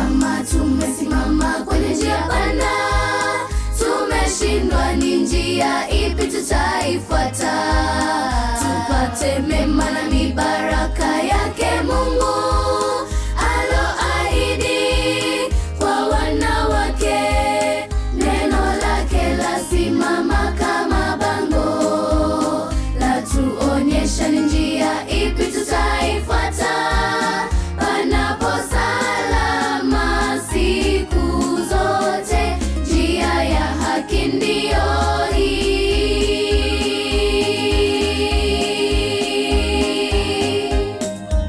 kama tumesimama kwenye njia pana, tumeshindwa, ni njia ipi tutaifuata? Tupate mema na mibaraka yake Mungu aloahidi kwa wanawake. Neno lake lasimama kama bango, latuonyesha ni njia ipi tutaifuata panapo salama siku zote. Njia ya haki ndiyo hii.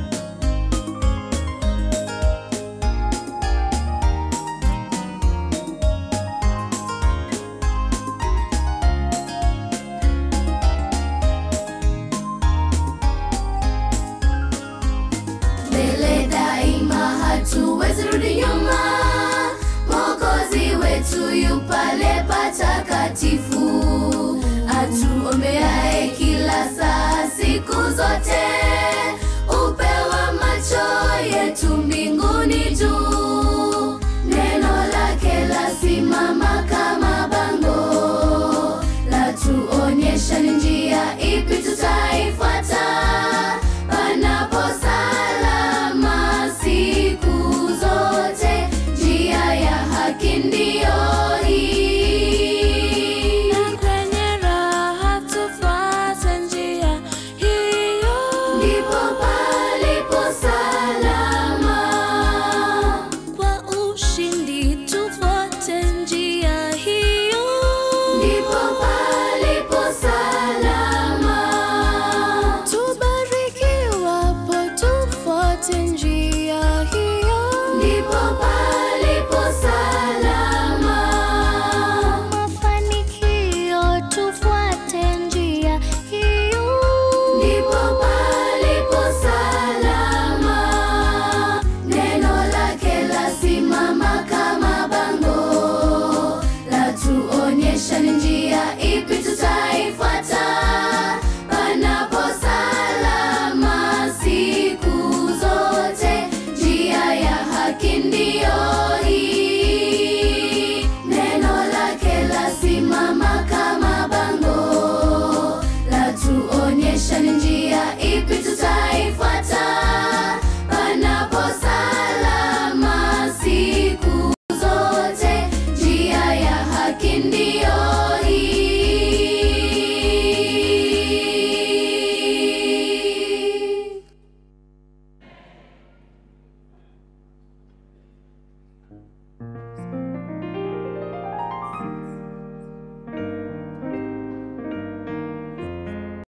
mbele daima, hatuwezi rudi nyuma. Mwokozi wetu yu pale patakatifu, atuombeaye kila saa, siku zote.